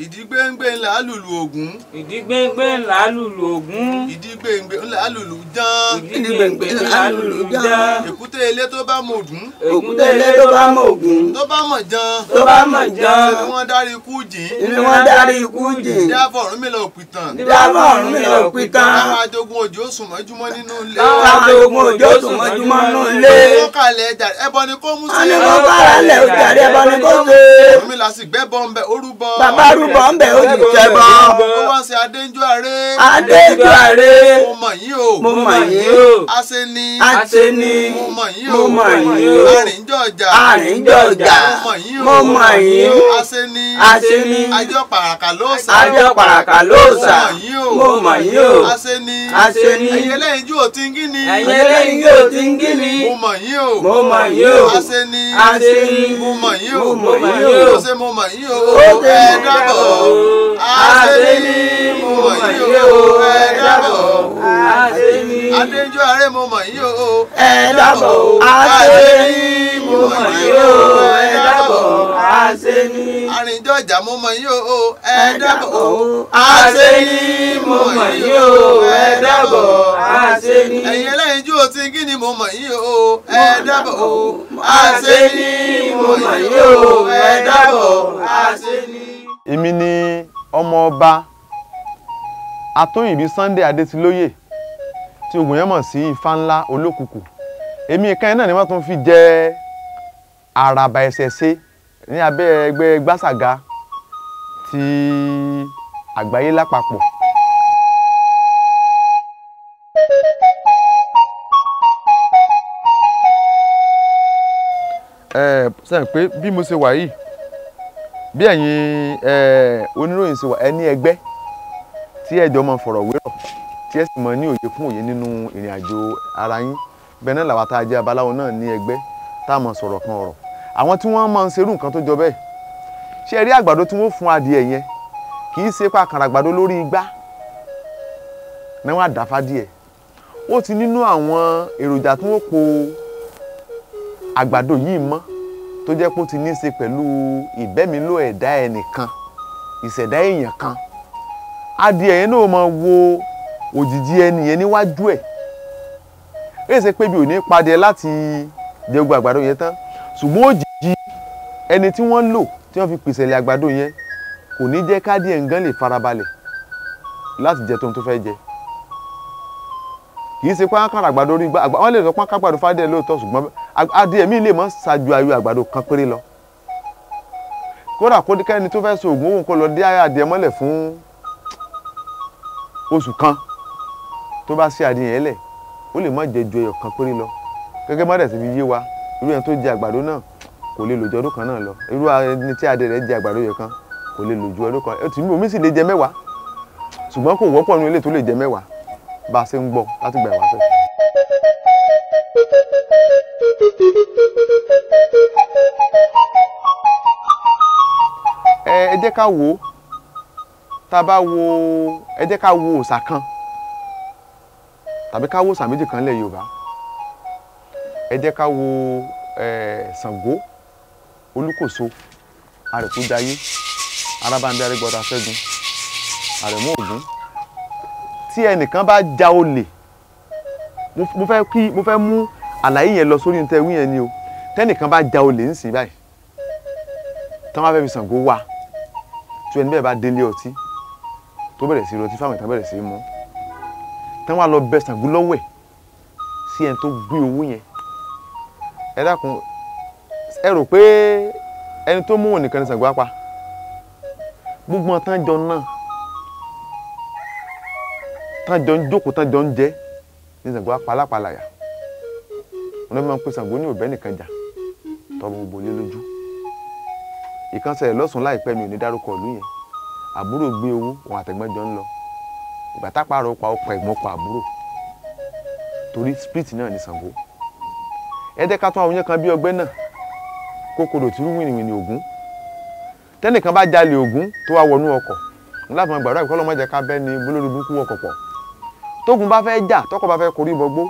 ìdígbéǹgbé ńlá lùlù ògún ìdígbéǹgbé ńlá lùlù ògún ìdígbéǹgbé ńlá lùlù ján ìdígbéǹgbé ńlá lùlù ján èkúté ilé tó bá mọ ògún èkúté ilé tó bá mọ ògún tó bá mọ ján tó bá mọ ján ni wọ́n dárí ikú jìn ni wọ́n darí ikú jìn dáfọ̀ Ọ̀rúnmìlà òpìtàn dábọ̀ Ọ̀rúnmìlà òpìtàn káwọn ajogun òjò sùn mọ́júmọ́ nínú ilé káwọn ajogun òjò sùn mọ́júmọ́ nínú ilé wọ́n kàlẹ̀ ẹja ẹbọ ni kó mú wọ́n sí ní kó kára lẹ̀ òjàre ẹbọ ni kó ṣe Ọ̀rúnmìlà sì gbẹ́bọ ń bẹ orúbọ bàbá rúbọ ń bẹ ó sì jẹbọ ó wá sí adéńjọ àrẹ adéjọ àrè mo mọ̀ yín o mo mọ̀ yín o ase ni àṣẹ ni mo mọ̀ yín mo o mọ̀ yín o arìnjọ ọjà àríjọ ọjà mo mọ̀ yín o mo mọ̀ yín o ase ni àṣẹ ni ajọ pàràkà ló sà àjọ pàràkà lóòsà mo mọ̀ yín o mo mọ̀ yín o ase ni àṣẹ ni ẹ̀yin lẹ́yìn jù ò ti ń gíní ẹ̀yin eléyìí yóò ti ń gí mi mo mọ̀ yín o mo mọ̀ yín o ase ni àṣẹ ni mo mọ̀ yín o mo mọ̀ yín o ó ṣe mo mọ̀ yín o ó ṣe ẹ mo dábọ̀ mọ̀ ase ni mo mọ̀ yín o ẹ dábọ̀ àṣẹ ni adéńjọ àrẹ mo mọ̀ yín o ẹ dábọ̀ àṣẹ ni mo mọ̀ yín o ẹ dábọ̀ àṣẹ ni arìnjọ ọjà mo mọ̀ yín o ẹ dábọ̀ àṣẹ ni mo mọ̀ yín o ẹ dábọ̀ àṣẹ ni ẹ̀yin ẹlẹ́yin jù ò ti ń gíní mo mọ̀ yín o ẹ dábọ̀ ase ni mo mọ̀ yín o ẹ dábọ̀ ase ni. èmi ni ọmọ ọba atóyìnbí Sunday Adétilóyè tí ogun yẹn mọ̀ sí ifá ńlá olókùkù èmi kan náà ni wọ́n tún fi jẹ àràbà ẹ̀sẹ̀ ṣe ní abẹ́ ẹgbẹ́ gbàsàgà ti àgbáyé lápapọ̀. ẹ sẹ́yìn pé bí mo ṣe wà yìí bí ẹ̀yin ẹ, oníròyìn ṣe wà ẹ ní ẹgbẹ́ tí ẹjọ́ máa fọ̀rọ̀ wérọ̀ tí ẹ sì máa ní òye fún òye nínú ìrìn àjò ara yín bẹ́ẹ̀ náà làwọn tá a jẹ́ abaláwo náà ní ẹgbẹ́ tá a máa sọ̀rọ̀ kan ọ̀rọ̀ àwọn tí wọ́n máa ń ṣerú nǹkan tó jọ bẹ́ẹ̀ ṣé ẹ rí àgbàdo tí wọ́n fún adìẹ yẹn kì í ṣe pa àkàrà àgbàdo lórí igbá náà wọ́n á dà fádìẹ ó ti nínú àwọn èròjà tí wọ́n po àgbàdo yìí mọ́ tó jẹ́ pé ó ti ní í ṣe pẹ̀lú ìbẹ́milò ẹ̀dá ẹnìkan ìṣẹ̀dá èèyàn kan adìẹ yẹn náà máa wo òjìji ẹni yẹn níwájú ẹ̀ èyí ṣe pé bí ò ní padẹ láti jẹ gbogbo àgbàdo yẹn tán ṣùgbọ́n òjìji ẹni tí wọ́n lò tí wọ́n fi pèsè ilẹ̀ àgbàdo yẹn kò ní jẹ́ kádìẹ nǹkan lè farabalẹ̀ láti jẹ tóun tó fẹ́ jẹ kì í ṣe pé kára àgbàdo rí gbá wọ́n lè sọ pé kágbàdo fádìẹ lóòótọ́ ṣùgbọ́n adìẹ mi lè mọ́ ṣáájú ayò àgbàdo kan péré lọ kódà kó kẹ́ni tó fẹ́ so oògùn òun kó lọ dé adìẹ mọ́lẹ̀ fún oṣù kan tó bá ṣe adìẹ yẹn lẹ̀ ó lè má jẹ ju ẹyọ kan péré lọ gẹ́gẹ́ mọ́dẹ̀ ti fi yé wa irú ẹni tó jẹ àgbàdo náà kò lè lò ju ọdún kan náà lọ irú ẹni tí adìẹ rẹ̀ jẹ àgbàdo yẹn kan kò lè lò ju ọdún kan ẹtù omi sì lè jẹ mẹ́wàá ṣùgbọ́n kò wọ́pọ̀ nínú ilé tó lè jẹ mẹ́wàá bá a ṣe ń gbọ́ láti gbà wá sẹ́yìn. ẹ ẹ jẹ́ ká wò ó tá a bá wo ẹ jẹ́ ká wo òòṣà kan tàbí ká wo òòṣà méjì kan lẹ̀ Yorùbá ẹ jẹ́ ká wo ẹ Ṣàngó Olúkòso Àrèkúdayé Arábándé Arégbọdá Ṣẹ́gun Àrẹ̀mú Ògún tí ẹnìkan bá ja olè mo mo fẹ́ kí mo fẹ́ mú àlàyé yẹn lọ sórí níta ewì yẹn ni o tẹ́nìkan bá ja olè ń sìn báyìí tí wọ́n bá fẹ́ fi Ṣàngó wá tí ẹni bẹ́ẹ̀ bá délé ọtí tó bẹ̀rẹ̀ sí rọtí fáwọn ìtàn bẹ̀rẹ̀ sí mú tí wọ́n á lọ bẹ Ṣàngó lọ́wọ́ ẹ̀ sí ẹni tó gbé owó yẹn ẹ dákun ẹ rò pé ẹni tó mú òun nìkan ní Ṣàngó á pa gbogbo wọn tán jọ náà tán jọ ń jókòó tán jọ ń jẹ ní Ṣàngó á pa alápàlàyà wọn ló máa ń pè Ṣàngó ní òbẹ́ nìkan jà tọ́ gbogbo lé lójú ìkànsẹ̀ lọ́sùn láìpẹ́ mi ò ní dárúkọ ìlú yẹn àbúrò gbé owó òun àtẹ̀gbọ́n jọ ń lọ ìgbà tápàrọ̀ pa ọkọ̀ ẹ̀gbọ́n pa àbúrò torí spirit náà ní Ṣàngó ẹ jẹ́ ká tún àwọn yẹn kan bí ọgbẹ́ náà kókòrò tí rú wìnìwìnì Ògún tẹ́nìkan bá jalè Ògún tó wá wọnú ọkọ̀ láti máa gbàdúrà ìkọlọ́ mọ́jà ká bẹ́ ni bólórí burúkú ọkọ̀ pọ̀ tógun bá fẹ́ jà tọkọ̀ bá fẹ́ korí bọgbó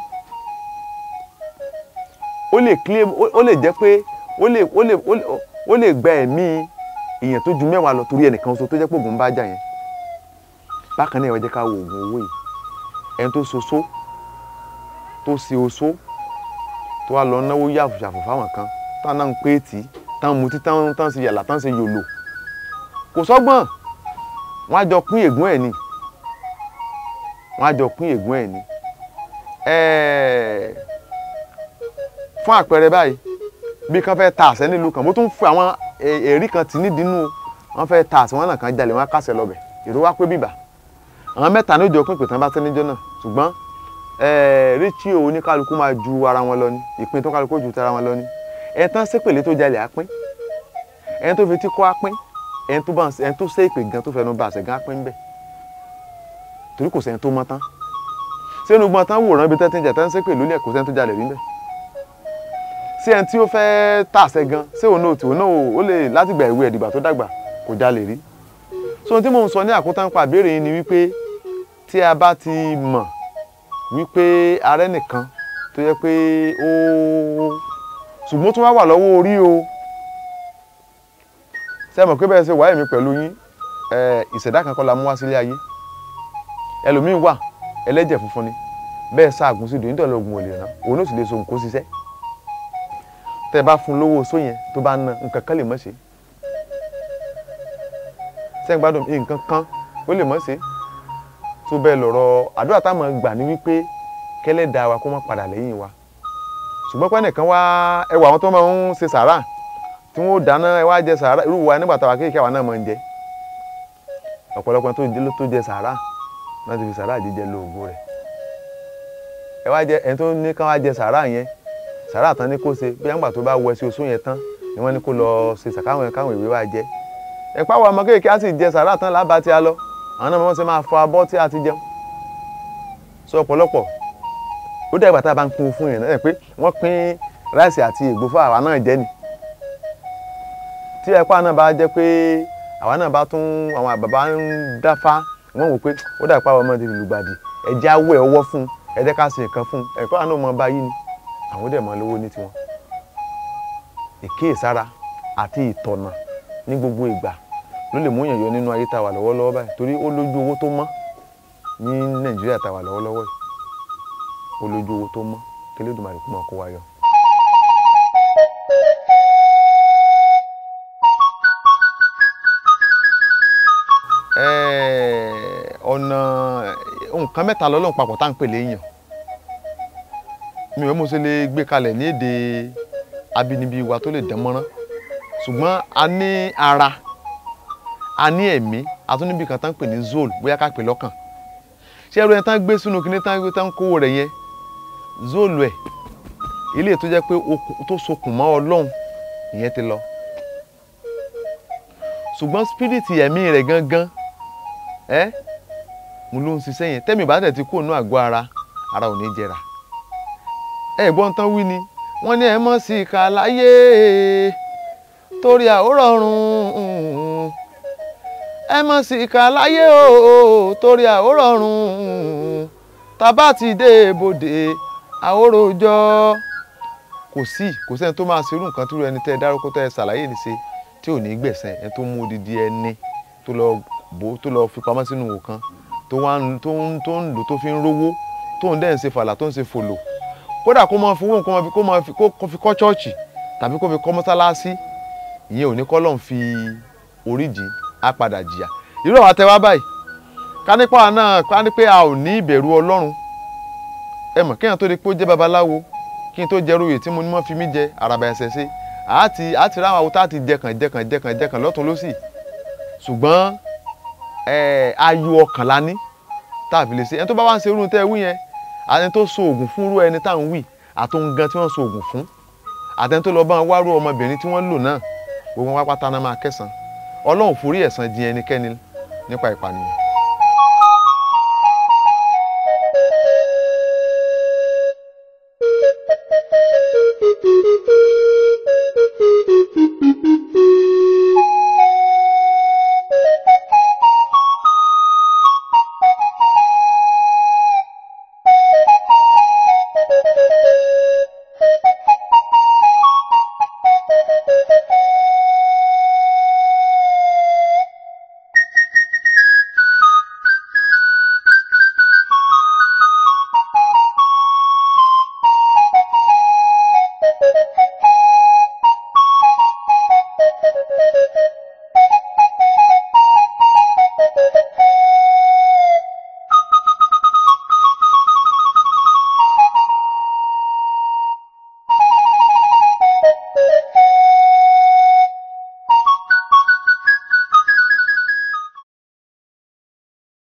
ó lè claim ó lè jẹ́ pé ó lè ó lè ó lè ó lè gba ẹ̀mí èèyàn tó ju mẹ́wàá lọ torí ẹnìkan ṣoṣo tó jẹ́ pé ògùn bá jà yẹn bákan náà ẹ wá jẹ́ ká wo oògùn owó yìí ẹni tó ṣoṣo tó ṣe oṣó tó wá lọ náwó yàfùyàfù fáwọn kan táwọn náà ń pé tì í táwọn mutí táwọn táwọn ṣe yàlà táwọn ṣe yòlò kò sọ́gbọ́n wọ́n á jọ pín ègún ẹ̀ ni wọ́n á jọ pín ègún ẹ̀ ni ẹ̀ẹ́ fún àpẹẹrẹ báyìí bí kan fẹ́ ta àṣẹ nílùú kan mo tún fún àwọn èrí kan tì nídìínú wọn fẹ́ ta àṣẹ wọn náà kan jalè wọn á kásẹ̀ lọ́bẹ̀ èrò wá pé bíbà àwọn mẹ́ta ní òjò pín ìpè tán bá tẹ́ níjọ́ náà ṣùgbọ́n ríchí o oníkálukú máa ju ara wọn lọ ní ìpín tó kálukú ju tara wọn lọ ní ẹni tán sépèlé tó jalè á pín ẹni tó fi tí kọ́ á pín ẹni tó bá ẹni tó sé ìpè gan tó fẹnu ba àṣẹ gan á pín bẹ́ẹ̀ torí kò sẹ́ni tó mọ́ tán sẹ́nu gbọ́n tán wòran ibi tẹ́tí jà tán sépè lólẹ̀ kò sẹ́ni tó jalè rí bẹ́ẹ̀ sí ẹni tí ó fẹ́ tàṣẹ gan ṣé òun náà tí òun náà ó lè láti gbà ìwé ẹ̀dìgbà tó dàgbà kò jalè rí so ohun tí mò ń sọ ní àkótán pa àbẹ̀rẹ̀ yìí ni wípé tí a bá ti mọ̀ wípé arẹ́ nìkan tó yẹ pé ó ṣùgbọ́n tó wá wà lọ́wọ́ orí o ṣe mọ̀ pé bẹ́ẹ̀ ṣe wáyé mi pẹ̀lú yín ìṣẹ̀dá kan kọ́ la mú wá sílé ayé ẹlòmíín wà ẹlẹ́jẹ̀ funfun ni bẹ́ẹ̀ ṣaàgùn sí ìdòyìn nítorí ogun ò lè ràn òun ó sì lè so nǹkó ṣiṣẹ́ tẹ́ ẹ bá fún lówó oṣó yẹn tó bá ná nǹkan kan lè mọ̀ ṣe ṣé ń gbádùn nǹkan kan ó lè mọ̀ ṣe tó bẹ́ẹ̀ lọ̀rọ̀ àdúrà táwọn gbà ní wípé kẹ́lẹ́dàá wa kó má padà lẹ́yìn wa ṣùgbọ́n pé nìkan wá ẹwà àwọn tó máa ń ṣe sàárà tí wọ́n dáná ẹ wá jẹ sàárà irú wa nígbà táwa kéèké àwa náà máa ń jẹ ọ̀pọ̀lọpọ̀ tó jẹ sàárà náà ti fi sàárà jíjẹ lo ògo rẹ̀ ẹ wá jẹ ẹni tó ní ká wá jẹ sàárà yẹn sàárà tán ní kó ṣe bí àgbà tó bá wọ ẹsẹ oṣù yẹn tán ni wọ́n ní kó lọ ṣe sàkáwọn káwọn ìwé wa jẹ ẹ̀pá wa ọmọ kéèké á sì jẹ sàárà tán lábàá tí a lọ àwọn náà wọ́n ṣe máa fọ abọ́ tí a ti jẹun sọ ọ̀pọ̀lọpọ̀ ó dẹ̀ ìgbà tá a bá ń pín fún yẹn náà pé wọ́n pín ráìsì àti ègbò fún àwa náà jẹ ni tí ẹ̀pá náà bá jẹ́ pé àwa náà bá tún àwọn bàbá ń dáfá wọ́n wò pé ó dà ìpá ọmọ ti lùgbàdì ẹ̀jẹ̀ awẹ́ ọwọ́ fún ẹ jẹ́ ká ṣe nǹkan fún ẹ̀pá náà mọ báyìí ni àwọn dẹ̀ mọ lówó ní tiwọn ìkíyèsára àti ìtọ̀nà ní gbogbo ìgbà ló lè mú èèyàn yọ nínú ayé tá a wà lọ́wọ́lọ́wọ́ báyìí torí ó lójú owó tó mọ́ ní nàìjíríà tá a wà lọ́wọ́lọ́wọ́ yìí ó lójú owó tó mọ́ kí Elédùmarè kó máa kó wa yọ. ọ̀nà nǹkan mẹ́ta lọ́lọ́run papọ̀ tá à ń pè léèyàn mi ò mọ̀ ṣe lè gbé kalẹ̀ ní èdè abínibí wa tó lè dán mọ́rán ṣùgbọ́n a ní ara a ní ẹ̀mí a tún níbi kan tá ń pè ní zool bóyá ká pè lọ́kàn ṣé ẹrú yẹn tán gbé sínú kíní tán gbé tán kówó rẹ̀ yẹn zool ẹ̀ ilé tó jẹ́ pé tó sokùn mọ́ ọlọ́run ìyẹn ti lọ ṣùgbọ́n spiriti ẹ̀mí rẹ̀ gangan ẹ́ mo ló ń ṣiṣẹ́ yẹn tẹ́mi bá tẹ̀ ti kó nú àgọ́ ara ara ò ní jẹrà ẹ̀gbọ́n tán wí ni wọ́n ní ẹ mọ̀ sí ìka láyé torí àórọ̀rùn ẹ mọ̀ sí ìka láyé o torí àórọ̀rùn tábà ti dé ibodè àóròjọ́ kò sí kò sẹ́ni tó máa ṣerú nǹkan tó rẹ ẹni tẹ́ ẹ dárúkọ tẹ́ ẹ ṣàlàyé ní ṣe tí ò ní gbẹ̀sẹ̀ ẹni tó mú odidi ẹni tó lọ bò tó lọ fi pamọ́ sínú òwò kan tó wá tó ń tó ń lò tó fi ń rówó tó ń dẹ̀ ń ṣe fàlà tó ń ṣe fòlò kódà kó máa fowó nǹkan kó máa fi kó fi kọ́ chọ́ọ̀chì tàbí kó fi kọ́ mọ́sálásí ìyẹn ò ní kọ́ lọ́n fi oríjì á padà jìyà irú àwọn àtẹwá báyìí ká nípa náà ká ní pé a ò ní ìbẹ̀rù ọlọ́run ẹ mọ̀ kéèyàn tó di pé ó jẹ́ babaláwo kí n tó jẹ ròyè tí mo ní mọ́ fi mí jẹ àràbà ẹ̀sẹ̀ ṣe àti àti ráwọn àwọn tá a ti jẹkàn jẹkàn jẹkàn jẹkàn lọ́tún lọ́sì ṣùgbọ́n ayọ̀ ọkàn la ní tá a fi lè ṣe ẹni tó bá wá ń ṣe irú tẹ́ ẹ wí yẹn àtẹni tó so oògùn fún irú ẹni tá à ń wí àtòun gan tí wọ́n so oògùn fún àtẹni tó lọ bá wọn wárú ọmọbìnrin tí wọ́n lò náà gbogbo wọn pátá náà máa kẹsàn-án ọlọ́run forí ẹ̀san jìn ẹnikẹ́ni nípa ìpànìyàn